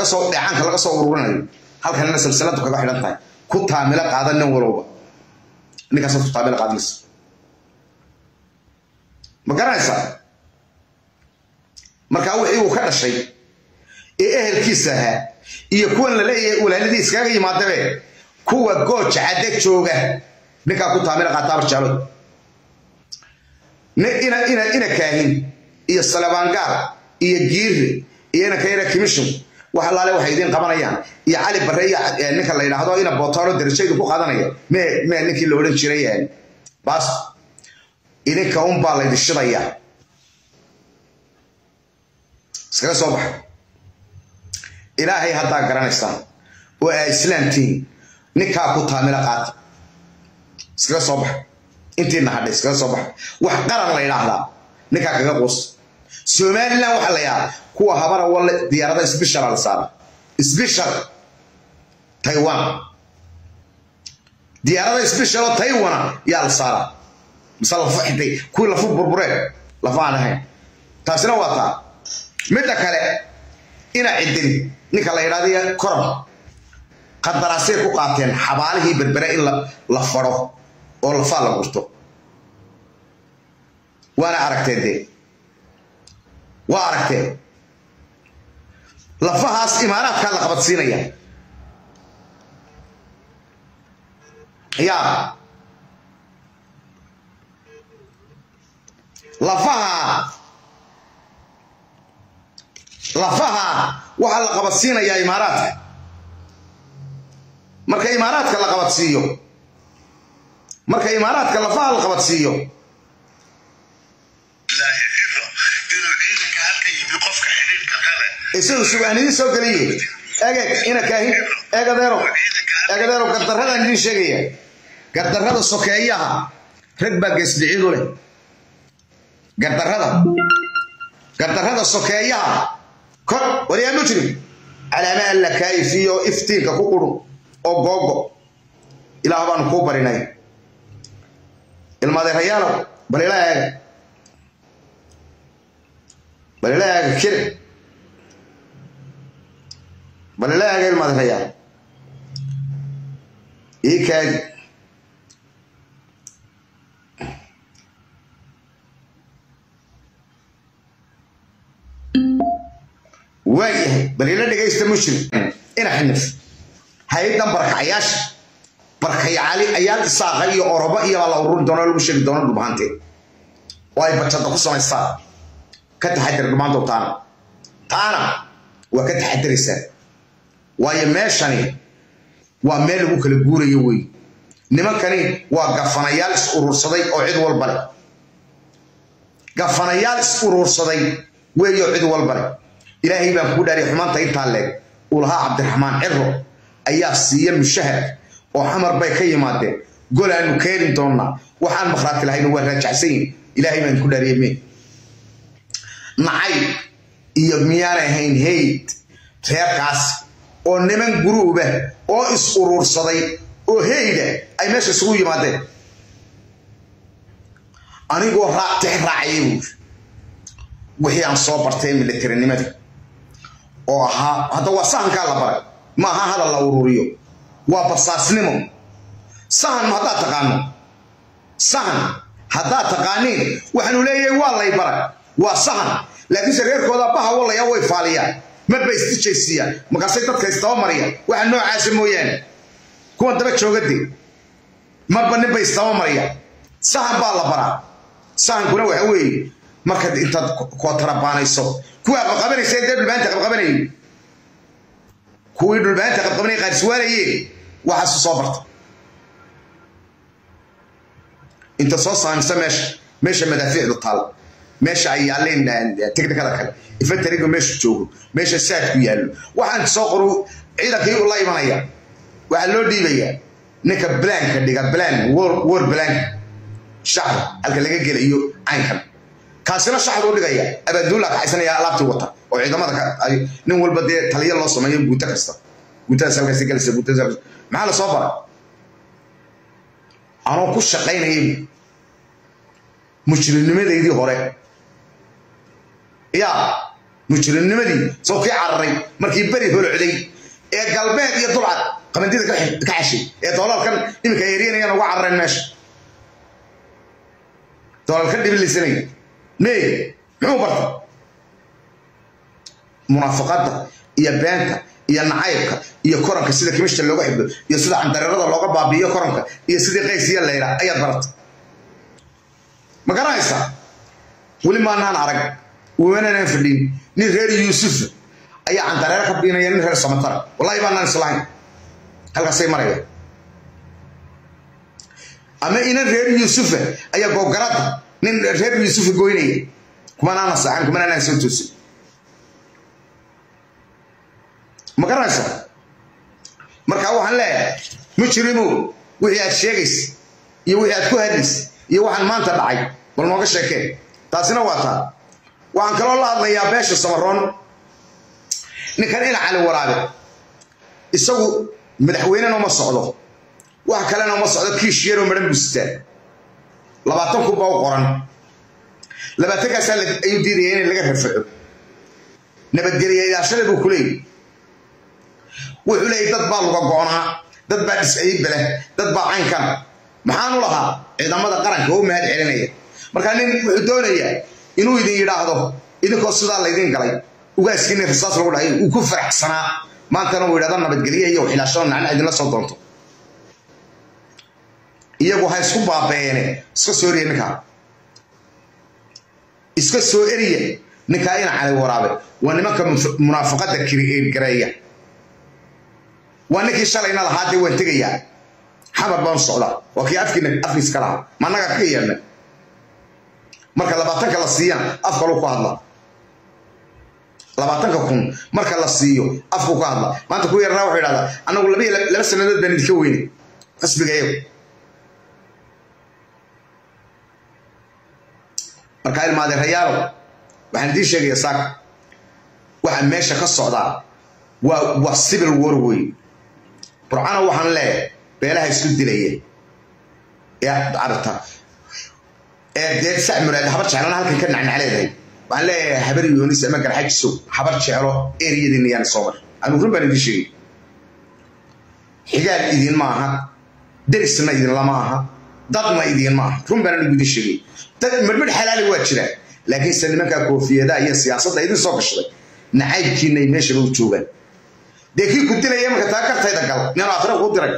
soo dheecaanka laga soo ururinayo halkanina silsiladu kaga xidhan tahay ku taamilo qaada nin walowba ninkaasaad ku taamilo qaadaysa ma garanaysaa markaa wixii uu ka dhashay ee ehelkiisa ahaa iyo kuwan la leeyahay walaaladii iskaga yimaadabe kuwa gooja cadde jooga ninkaa ku taamila qaataaba jaalo ina ina ina kaahin iyo salabaangaal iyo giirre iyo ina kayra commission wax allaale waxay idiin qabanayaan iyo cali barre iyo ninka la yidhaahdo ina bootoolo darajaydu ku qaadanaya mee mee ninkii la odhan jiray baas idinka un baa laydin shidaya iskaga soo baxa ilaahay haddaa garanaysaan oo aa islaamtihiin ninkaa ku taamila qaata iskaga soo baxa intiina hadhay iskaga soo baxa wax qaran la yidhaahdaa ninkaa kaga quus somalilan waxaa la yidhahdaa kuwa habara walle diyaarada sbishara la saara sbishar taiwan diyaarada sbisharo taiwana yaa la saara mise lafu xintay kuwii lafu burbureen lafa aan ahayn taasina waa taa midda kale ina cidin ninka la yidhahda koran qadaraasay ku qaateen xabaalihii berbere in la faro oo lafaa la gurto waana aragteen dee waa aragteen lafahaas imaaraadkaa la qabadsiinaya yaa lafaha lafaha waxaa la qabadsiinayaa imaaraadka marka imaaraadka la qabadsiiyo marka imaaraadka lafaha la qabadsiiyo isagu subahnidii soo geliye egeeg ina kaahin eegadeero eegadeero gardarradaan idiin sheegaya gardarrada sokeeyaha rag baa geesdhicidu leh gardarrada gardarrada sokeeyaha kor waryaa mujrim calaama alla kaayifiyo iftiinka ku qurun oo googo ilaah baanu kuu barinay ilmaadeerayaalow bal ila eega bal ila eega kiri bal ila eega ilmaadeerayaal ii kaagi waayahay bal ila dhegaysta mushrim ina xinif hay-addan barkacayaasha barkayaali ayaal isaaqa iyo orobo iyo baa la ururi doona lagu sheegi doona dhulbahanteed oo ay bajada ku samaystaan ka taxadar dhumaantow taana taana waa ka taxadaraysaa waayo meeshani waa meel lagu kala guurayo wey nimankani waa gafanayaal is urursaday oo cid walba leh gafanayaal is urursaday weeyo cid walba leh ilaahay baan kuu dhaariy xumaanta intaa leeg uu lahaa cabdiraxmaan ciro ayaa siiya mushahar oo xamar bay ka yimaadeen gol aanu keeni doonnaa waxaan makhraati lahayna waa raajacsan yihin ilaahay baan ku dhaariyey me nacay iyo miyaan ahayn hayd reerkaas oo niman guruuba oo is urursaday oo heyda ay meesha isugu yimaadeen anigoo raactix raacaya buuri wixii aan soo bartay militarinimada oo ahaa hadda waa sahankaa la baray ma aha hadal la ururiyo waa basaasnimo sahan haddaad taqaano sahan haddaad taqaaniin waxaanu leeyahay waa lay baray waa sahan laakiinse reerkooda baha wallaya way faaliyaan marba isdijaysiiyaan markaasay dadka isdabamariyaan waxa noocaasa mooyaane kuwan daba joogade marba ninba isdabamariyaan sahan baa la baraa sahankuna waxa weeye markaad intaad kootarabaanayso kuwaa qabqabanaysa dee dhulbaanta qabqabanayay kuwii dhulbaanta qabqabanayay qaariswaanayeen waxaasu soo barta inta soo saamisa meesha meesha madaafiicdu taal meesha ay yaaleen technicada kale infantariga meeshu joogo meesha saadku yaallo waxaan soo qoru ciidankii la imanaya waxaa loo dhiibayaa ninka blanka dhiga blan war blank shacda halka laga gelayo caynkan kaasina shaxduu dhigaya abaaduulla kaxaysanaya alaabtii wata oo ciidamada nin walba dee taliya loo sameeyo guuto kasta guutadaas halkaasi galaysa guutadaas maxaa la soo bara anoo ku shaqaynayay mujrimnimadeydii hore yaa mujrimnimadii soo kii cararay markii beri holocday ee galbeed iyo dulcad qamandida ka xeshay ee doolalkan iminka eeryanayaan uga carareen meesha doolalka dhibilisanaya mee muxuu barta munaafaqadda iyo beenta iyo nacaybka iyo koranka sida kimishta looga xidho iyo sida candareerada looga baabi'iyo koranka iyo sidii qaysiya layra ayaad barata ma garanaysaa weli maanaan arag wananaan fadhin nin reer yuusufa ayaa candareero ka biinaya nin reer samatara wallahi baanaan islahayn halkaasay maraya ama inan reer yuusufa ayaa googarada nin reer yuusufa goynaya kumanaana saaxan kumanaanaan soo toosin ma garanaysaa marka waxaan leeyahay mujrimow wixii aad sheegaysa iyo wixii aad ku hadlaysa iyo waxaan maanta dhacay bal nooga sheekeen taasina waa taa waxaan kaloo la hadlayaa beesha samaroon ninkan ina cali waraabe isagu madaxweynena uma socdo wax kalena uma socdo kiish yaroo madhan busitaan labaatan kun baa u qoran labaatankaasaa ayuu diidaya in laga rafaco nabadgelyayaashada buu ku leeyay wuxuu leeyay dad baa luga go'naa dad baa dhisciibe leh dad baa caynkan maxaanu lahaa ciidamada qaranka oo mahad celinaya markaa nin wuxuu doonayaa inuu idin yidhaahdo idinkoo sidaa laydin galay ugaaskiina risaas lagu dhahay uu ku faraxsanaa maantana uu yidhahdo nabadgelye iyo xilaashada nacna idinla soo doonto iyagu ha isku baabeene iska soo eriya ninkaa iska soo eriya ninkaa ina cali waraabe waa nimanka munaafaqada gareeya waa ninkii shalayna lahaa dee waan tegayaa xamar baan socdaa waa kii afkiina afkiis ka lahaa ma annaga ka yeelna marka labaatanka la siiyana af kaluu ku hadla labaatanka kun marka la siiyo afku ka hadla maanta ku yarnaa wuxuu idhahdaa annagu laba laba sanadood baan idinka weynay xisbiga iyagu marka ilmaadeerayaalo waxaan idiin sheegaya saaka waxa meesha ka socdaa waa waa civil war wey burcana waxaan leeyahay beelaha isku dilaya ee carabta ee dee sac muraad habar jeclana halkan ka nacnacleedahay waxaan leeyahay habar yoonis ama garxajisow habar jeclo eriyadiina yaan soo mar anu run baan idiin sheegay xigaal idin ma aha derisna idinla ma aha dadna idin ma aha run baan anigu idiin sheegay dad midhmidh xalaali waa jiraan laakiinse nimankaa koofiyadaha iyo siyaasadda idin soo gashaday nacaybkiina ay meeshaba u joogaan dee kii ku dilaya marka taa kartayda gal ninuu aakhira kuu diray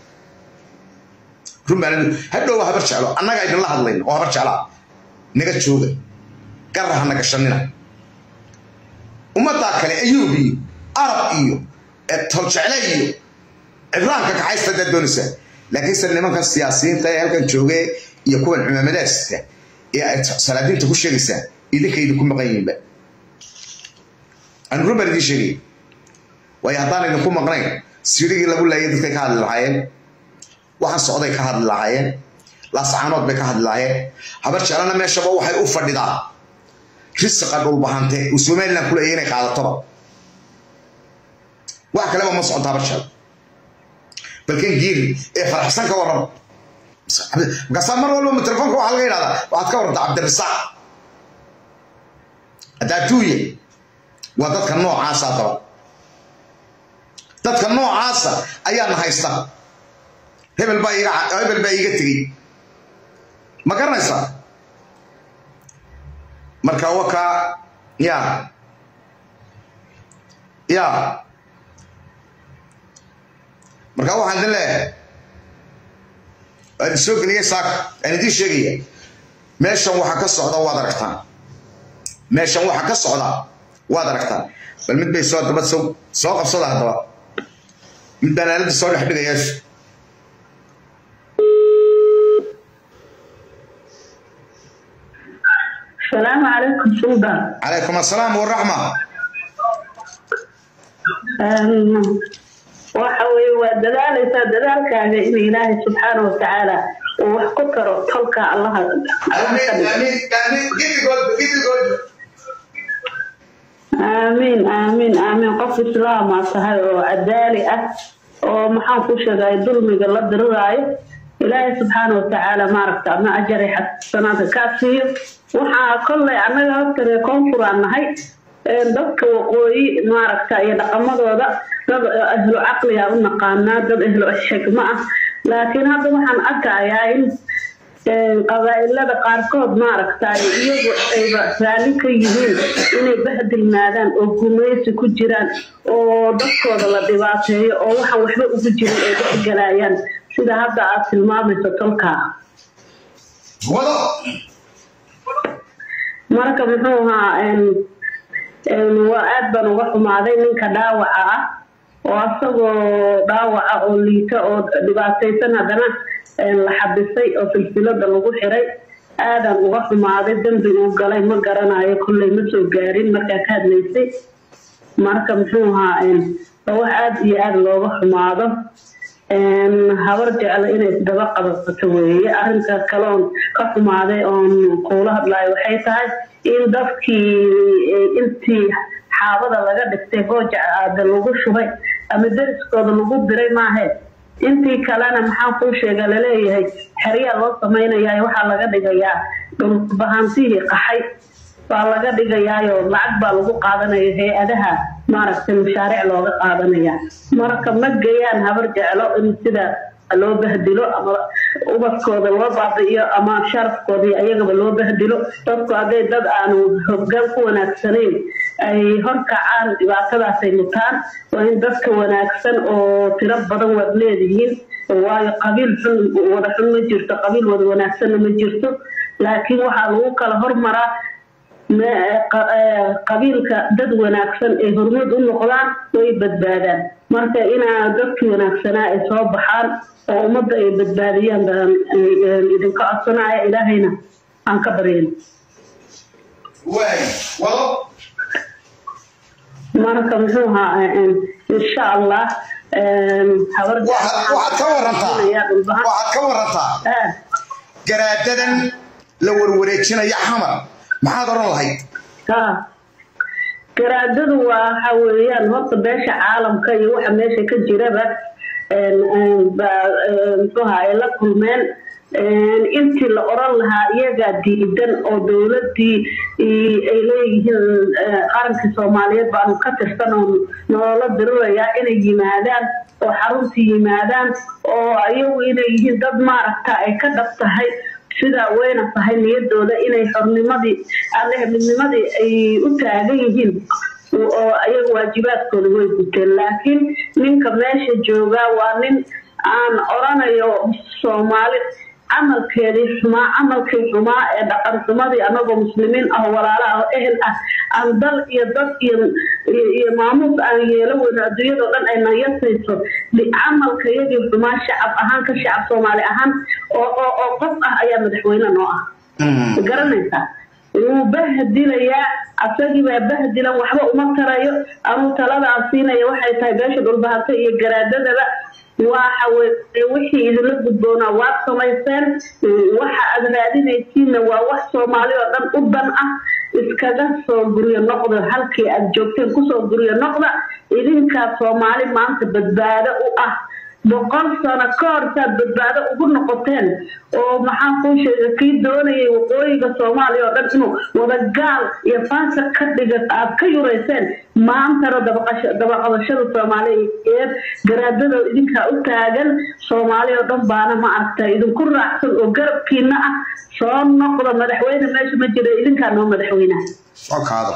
run baan hadhow habar jeclo annaga idinla hadlayno oo habar jeclaa naga jooga garra hana gashanina ummaddaa kale ayuub iyo arab iyo toljecle iyo cibraanka kaxaysta daa doonaysaa laakiinse nimankan siyaasiyiinta ee halkan jooge iyo kuwan cumaamadaasta ee ay salaadiinta ku sheegaysaa idinka idinku maqan yihiinba anu run baan idiin sheegay waayo haddaan idinku maqnayn sirigii lagu laayay dadkay ka hadli lahaayeen waxaan socday ka hadli lahaayeen laascaanood bay ka hadli lahaayeen habar jeclana meeshaba waxay u fadhidaa risiqa dhulbahante uu somaliland ku leeyahay inay qaadatoba wax kaleba ma soconto habar jeclo balkan giiri ee faraxsan ka warrama markaasaa mar walba telefoonka waxaa laga yidhahdaa waxaad ka warranta cabdirasaaq adaaduuye waa dadka noocaasa daba dadka noocaasa ayaana haysta hebel baa iga hebel baa iiga tegey ma garanaysaa marka wakaa ya ya marka waxaan idin leeyahay waan idin soo geliyay saaka aan idiin sheegaya meeshan waxa ka socda waad aragtaan meeshan waxa ka socda waad aragtaan bal mid bay soo daba soo soo qabsada haddaba mid baan aaladda soo dhex dhigayaa السلام عليكم سلطان calaykum assalaam waraxma waxa weye waa dadaalaysaa dadaalkaaga in ilaahay subxaana watacaala uu wax ku taro tolka allaha aamiin aamiin aamiin qof islaamaa tahay oo cadaali ah oo maxaan ku sheegay dulmiga la diriraayo ilaahay subxaana watacaala maaragta ama ajari xasanaadka kaa siiyo waxaa kolley annaga hortare koonfuraan nahay dadka waqooyi maaragta iyo dhaqamadooda dad ahlu caqliga u naqaanaa dad ahlu xikmo ah laakiin hadda waxaan arkayaa in qabaa'ilada qaarkood maaragtay iyagu ayba raalli ka yihiin inay bahdilmaadaan oo gumaysi ku jiraan oo dadkooda la dhibaateeyo oo waxaan waxba ugu jirin ay dhexgalayaan sida hadda aad tilmaamayso tolkaa marka muxuu ahaa waa aad baan uga xumaaday ninka dhaawaca ah oo asagoo dhaawaca oo liita oo dhibaataysan haddana la xabisay oo silsilada lagu xiray aadaan uga xumaaday dembi uu galay ma garanayo kolley ma soo gaarin markaa ka hadlaysay marka muxuu ahaa waa wax aada iyo aada looga xumaado habar jecla inay isdaba qabato weeye arrinta kale oon ka xumaaday oon kuula hadlayo waxay tahay in dadkii intii xaabada laga dhigtay gooja aada lagu shubay ama deriskooda lagu diray maahe intii kalena maxaa kuu sheega laleeyahay xeryaa loo samaynayaa waxaa laga dhigayaa dhulbahantihii qaxay baa laga dhigayaayo lacag baa lagu qaadanaya hay-adaha maaragtay mashaariic looga qaadanaya marka ma gayaan habar jeclo in sida loo bahdilo ama ubadkooda loo baabi'iyo ama sharafkooda iyo ayagaba loo bahdilo dadku hadday dad aanu hoggaan ku wanaagsanayn ay horkacaan dhibaatadaasay mutaan waa in dadka wanaagsan oo tiro badan waad leedihiin waayo qabiil xun wada xun ma jirto qabiil wada wanaagsanna ma jirto laakiin waxaa lagu kala hormaraa qabiilka dad wanaagsan ay hormuud u noqdaan way badbaadaan marka inaa dadkii wanaagsanaa ay soo baxaan oo ummadda ay badbaadiyaan baan idinka codsanaya ilaahayna aan ka baryen marka muxuu ahaa insha allah waxaad ka warantaa waxaad ka warantaa garaadadan la warwareejinaya xamar maxaad oran lahayd garaadadu waa waxa weeyaan horta beesha caalamka iyo waxa meesha ka jiraba muxuuha ay la kulmeen intii la oran lahaa iyagaa diidan oo dowladii ay leeyihiin qarankii soomaaliyeed baanu ka tirsan oo nolola dirirayaa inay yimaadaan oo xaruntii yimaadaan oo iyagu inay yihiin dad maaragta ay ka dhab tahay sidaa wayna tahay niyadooda inay xornimadii alle midnimadii ay u taagan yihiin oo ayaga waajibaadkooda way guteen laakiin ninka meesha joogaa waa nin aan oranayo soomaali camalkeedii xumaa camalkii xumaa ee dhaqan xumadii anagoo muslimiin ah walaala ah ehel ah aan dal iyo dad iyo maamuus aan yeelo weyno adduunyadao dhan ay nayasayso camalka iyagii xumaa shacab ahaan ka shacab soomaali ahaan oo qof ah ayaa madaxweyne noo ah garanaysaa wuu bahdilayaa asagiibaa bahdilan waxba uma tarayo anuu talada aan siinaya waxay tahay beesha dhulbahanta iyo garaadadaba waxa weye wixii idinla gudboonaa waad samayseen waxa aad raadinaysiinna waa wax soomaali oo dhan u dan ah iskaga soo guryo noqda halkii aad joogteen kusoo guryo noqda idinkaa soomaali maanta badbaado u ah boqol sano ka hor saad badbaado ugu noqoteen oo maxaa kuu sheega kii doonayay waqooyiga soomaaliya oo dhan inuu wadagaal iyo faasiq ka dhiga aad ka yureyseen maantana dabaqabashada soomaaliyeed garaadada idinkaa u taagan soomaaliya oo dhan baana ma aragta idinku raacsan oo garabkiina ah soo noqda madaxweyne meesha ma jira idinkaa noo madaxweynaha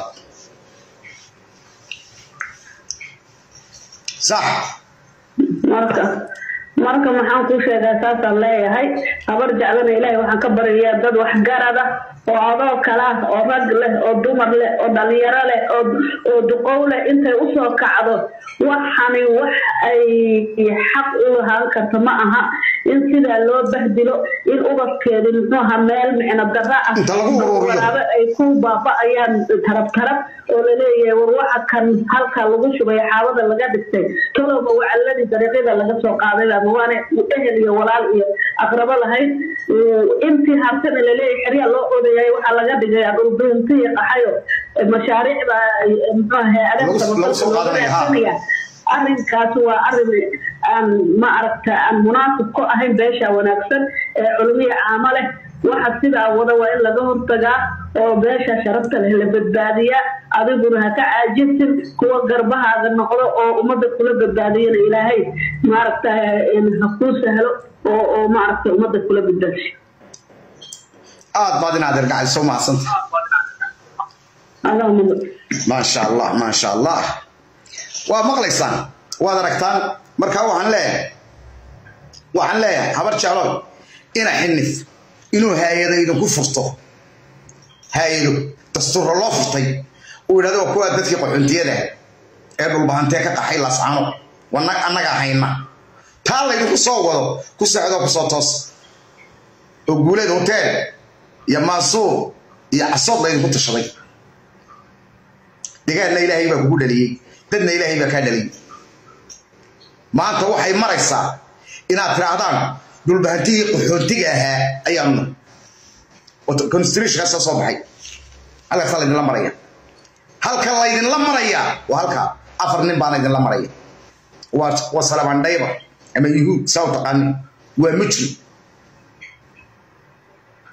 sax marka marka maxaan kuu sheegaa saasaan leeyahay habar jeclana ilaahay waxaan ka baryayaa dad waxgarada oo adoo kale ah oo rag leh oo dumar leh oo dhalinyaro leh oo duqow leh intay usoo kacdo waxani wax ay xaq u lahaan karto ma aha in sidaa loo bahdilo in ubadkeedi muxuuha meel micno dara ah walaabo ay ku baaba'ayaan tarab tarab oo laleeyahay war waxa kan halka lagu shubay xaabada laga dhigtay tolowba wacaladii dariiqyada laga soo qaaday ama waana ehel iyo walaal iyo aqrabo lahayd intii hartana laleeyahay xeryaa loo odayahay waxaa laga dhigayaa dhulduuntihii qaxayo mashaariicda muxuuha hay-adaha arrinkaas waa arrin aan ma aragta aan munaasib ku ahayn beesha wanaagsan ee culmiya caamo leh waxa sidaa wada waa in laga hortagaa oo beesha sharafta leh la badbaadiyaa adiguna ha ka caajisin kuwa garbahaaga noqdo oo ummadda kula badbaadiyana ilaahay maaragta ha kuu sahlo oo oo maaragta ummadda kula badbaadiyo aad baad inaad ergacayso mahadsanta allahuma maasha allah maasha allah waa maqlaysaan waad aragtaan markaa waxaan leeyahay waxaan leeyahay habar jecloy ina xinif inuu haayado idinku furto haayado dastuurra loo furtay uu yidhahdo waa kuwaa dadkii qaxoontiyada ee dhulbahantee ka qaxay lascano wana annagaa hayna taa laydinku soo wado ku socdoo kusoo toos oo guuleed hoteel iyo maasuur iyo casood laydinku tashaday degaanna ilaahay baa kugu dhaliyey dadna ilaahay baa kaa dhaliyey maanta waxay maraysaa inaad tidhaahdaan dhulbahantigii qaxoontiga ahaa ayaanu constitutionkaasa soo baxay halkaasaa laydinla maraya halka laydinla maraya waa halka afar nin baana idinla maraya waa waa salabandhayba ama yuhuud saa u taqaani waa mujrim